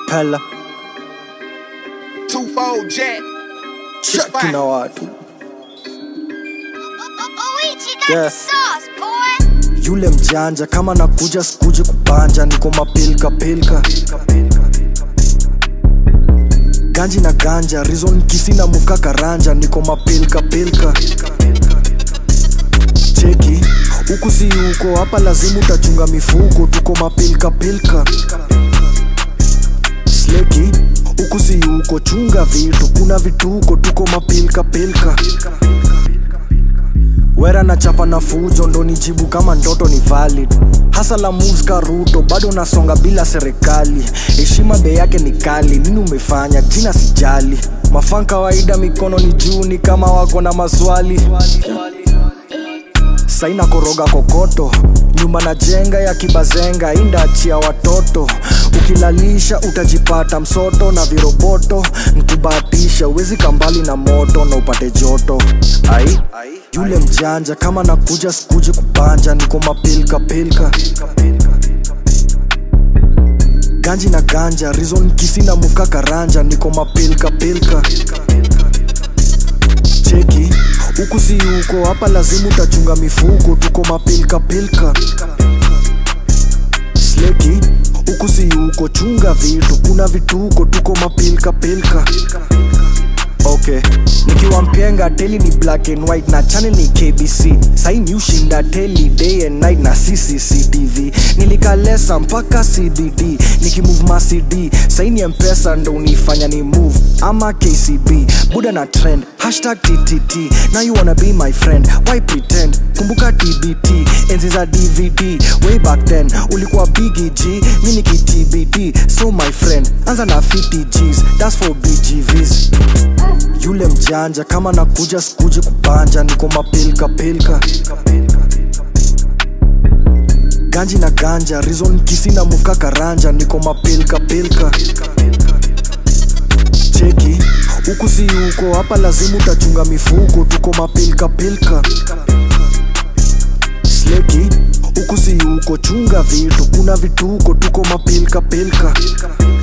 Pella Twofold jet. cheki na watu Luigi got Yeah. the sauce, boy. yule mjanja kama nakuja sikuje kupanja niko mapilka pilka ganji na ganja rizon kisi na muka karanja niko mapilka pilka cheki huku si huko hapa lazima utachunga mifuko tuko mapilka pilka sleki huku si huko chunga vitu kuna vituko tuko mapilka pilka wera na chapa na fujo ndo nijibu kama ndoto ni valid hasa la moves ka ruto bado nasonga bila serikali heshima bei yake ni kali nini umefanya jina sijali mafan kawaida mikono ni juu ni kama wako na maswali saina koroga kokoto nyumba na jenga ya kibazenga indaachia watoto ukilalisha utajipata msoto na viroboto nkubahatisha uwezi kambali na moto na upate joto ai yule mjanja kama nakuja sikuje kupanja niko mapilka pilka ganji na ganja rizon kisi na muka karanja niko mapilka pilka cheki huku si huko hapa lazima utachunga mifuko tuko mapilka pilka sleki huku si huko chunga vitu kuna vituko tuko mapilka pilka okay nikiwa mpenga teli ni black and white na channel ni kbc saini ushinda teli day and night na ccctv nilikalesa mpaka cbd nikimove macd saini mpesa ndo unifanya ni move ama kcb buda na trend hashtag ttt now you wanna be my friend why pretend kumbuka tbt enzi za dvd way back then ulikuwa bigg mi nikitbd so my friend anza na 50 gs that's for bgvs yule mjanja kama nakuja sikuje kupanja niko mapilka pilka ganji na ganja rizon kisi na muka karanja niko mapilka pilka cheki huku si huko hapa lazima utachunga mifuko tuko mapilka pilka sleki huku si huko chunga vitu kuna vituko tuko mapilka pilka